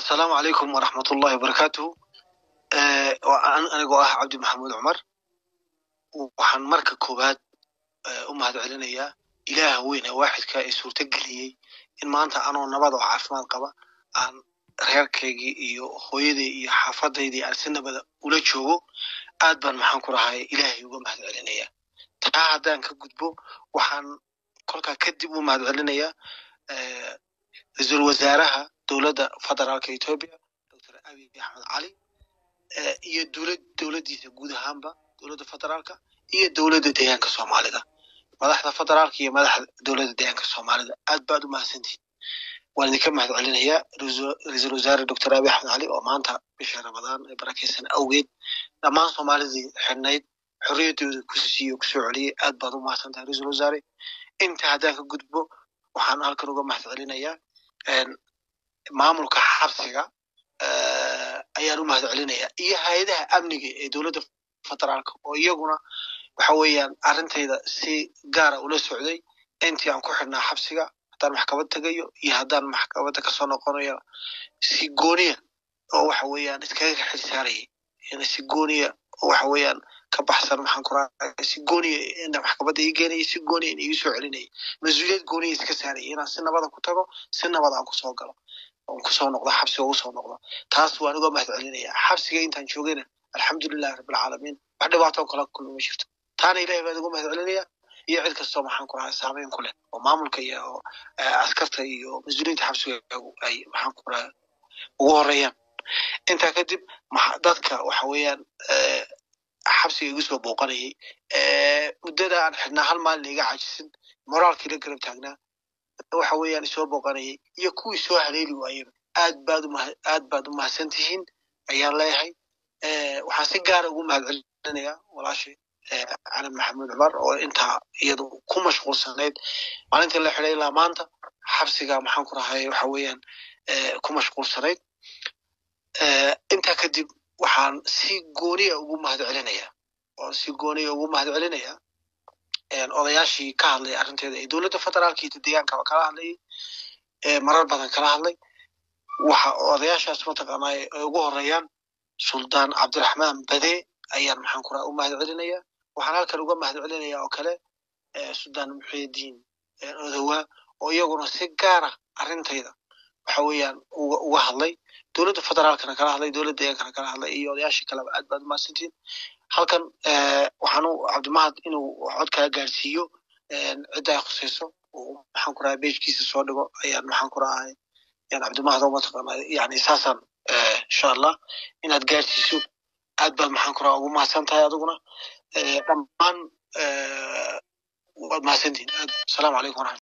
asalaamu calaykum waraxmatullahi wabarakaatuhu anigoo ah cabdi maxamuud cumar waxaan marka koowaad u mahad celinayaa ilaaha weyn ee waaxidka ee suurto geliyey in maanta anoo nabad oo caafimaad qaba aan reerkaygii iyo hooyaday iyo xaafadaydii aan si nabada ula joogo aad baan maxaan ku rahay ilaahay uga mahad celinayaa taa haddaan ka gudbo waxaan kolkaa kadib u mahad celinayaa ra-iisul wasaaraha dowladda federaalka etoobiya doctor abiy axmed cali iyo dowlad dowladdiisa guud ahaanba dowladda federaalka iyo dowladda deegaanka soomaalida madaxda federaalka iyo madaxda dowladda deegaanka soomaalida aad baad u mahadsantihin waan idinka mahad celinayaa ra-iisul wasaare doctor abiy axmed cali oo maanta bisha ramadaan ee barakeysan awgeed dhammaan soomaalidii xidhnayd xorriyaddooda ku siiyo kusoo celiyey aad baad u mahadsan tahay ra-iisul wasaare inta haddaan ka gudbo waxaan halkan uga mahad celinayaa maamulka xabsiga ayaan u mahad celinayaa iyo hay-adaha amniga ee dowladda federaalka oo iyaguna waxa weeyaan arrintayda si gaara ula socday intii aan ku xidhnaa xabsiga haddaan maxkamad tegayo iyo haddaan maxkamadda kasoo noqonayo si gooniya oo waxa weeyaan iskaga xil saarayay si gooniya oo waxa weeyaan ka baxsan maxaan ku raacay si gooniya inta maxkamadda ii geenayay si gooniya in igu soo celinayay mas-uuliyad gooniya iska saarayay inaan si nabada ku tago si nabada aan kusoo galo oon kusoo noqdo xabsiga ugu soo noqdo taas waan uga mahad celinayaa xabsiga intaan joogayna alxamdulilahi rabbilcaalamiin wax dhibaatoo kala kulma ma jirto taana ilahay baan uga mahad celinayaa iyo cid kastoo maxaan ku rahay saameyn ku leh oo maamulka iyo askarta iyo mas-uuliyiinta xabsiga ay maxaan ku rahay ugu horeeyaan intaa kadib dadka waxa weeyaan xabsiga igu soo booqanayay muddada aan xidhnaa hal maalin iga cajisin moraalkii la garab taagnaa waxa weeyaan isoo booqanayay iyo kuwii soo haleeli waayeba aad baad aad baad u mahadsan tihiin ayaan leeyahay waxaan si gaara ugu mahad celinayaa walaashay cali maxamuud cumar oo intaa iyadu ku mashquulsanayd maalintii la xidhay ilaa maanta xabsiga maxaan ku rahay waxa weeyaan ku mashquulsanayd intaa kadib waxaan si gooniya ugu mahad celinayaa oo si gooniya ugu mahad celinayaa odayaashii ka hadlay arrinteeda ee dowladda federaalka iyo deegaankaba kala hadlayay marar badan kala hadlay waxa odayaashaas mataqaanaa ay ugu horeeyaan suldaan cabdiraxmaan bade ayaan maxaan ku raha u mahad celinayaa waxaan halkan uga mahad celinayaa oo kale suldaan muxiidiin odowa oo iyaguna si gaara arrintayda waxa weeyaan uga hadlay dowladda federaalkana kala hadlay dowladda deegaankana kala hadlay iyo odayaashii kaleba aad baad umahadsantihin halkan waxaan u cabdimahad inuu cod kala gaarsiiyo cidda ay khusayso maxaan ku rahay bejkiisa soo dhigo ayaan maxaan ku rahay yan cabdimahad oo mataqaana yani saasaan insha allah inaad gaarsiiso aad baad maxaan ku raha ugu mahadsan tahay adiguna dhammaan waad mahadsantihin asalaamu calaykum waraxmat